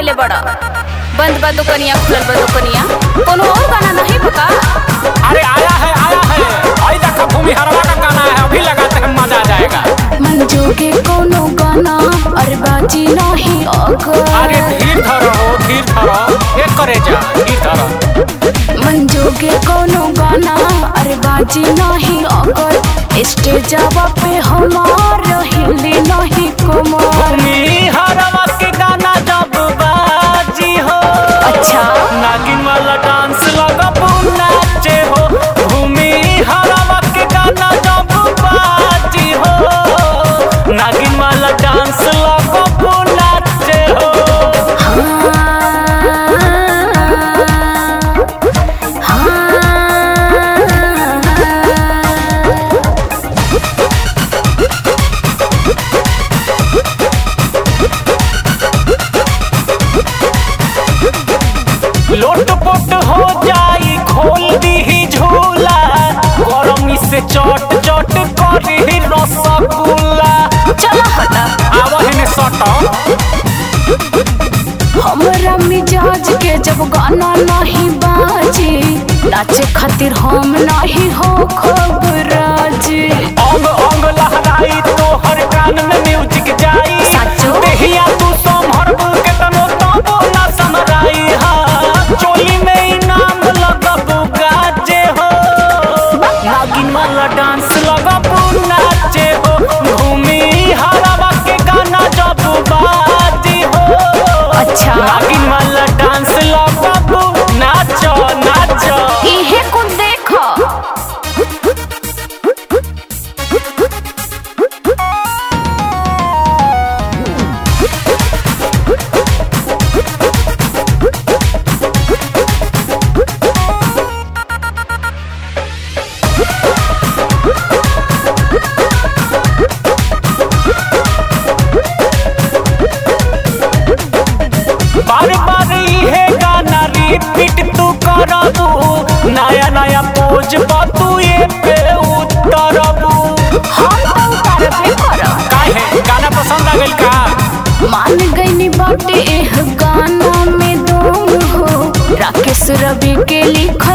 कइले बड़ा बंद बा दुकनिया खुलल बा दुकनिया कोनो और गाना नहीं बका अरे आया है आया है आई देखो भूमि हरवा का गाना है अभी लगाते हैं मजा आ जाएगा मन जोगे कोनो गाना अरे बाजी नहीं अगर अरे धीर धरो धीर धरो एक करे जा धीर धरो मन जोगे कोनो गाना अरे बाजी नहीं अगर स्टेजवा पे हमार हिली नहीं कमर भूमि हरवा के गाना जब बाजी हो अच्छा नागिन वाला डांस लगा नाचे हो भूमि हरवा के गाना जब बाजी हो नागिन वाला डांस लगा नाचे हो लोट पोट हो जाई खोल दी ही झूला गरमी से चट चट करी रसगुल्ला चला हटा आवहिन सटा हमरा मिजाज के जब गाना नहीं बाजी नाचे खातिर हम नहीं हो खबराजी अंग अंग लहराई तो हर कान में म्यूजिक जाई साचो? देहिया तू संभर के तनो तबो ना समराई हा चोली में इनाम लगबू गाजे हो नागिन वाला डांस लगबू नाचे हो भूमि हरावा के गाना जब बाजी हो अच्छा। नागिन वाला डांस लगबू नाचो नाचो इहे कुछ देखो बार बार इहे गाना रिपीट तू करबू नया नया पोज तू ये पे उतरबू हम तो उतारबे करब काहे गाना पसंद आ गइल का मान गईनी बाटे एह गाना में दम हो राकेश रवि के लिखल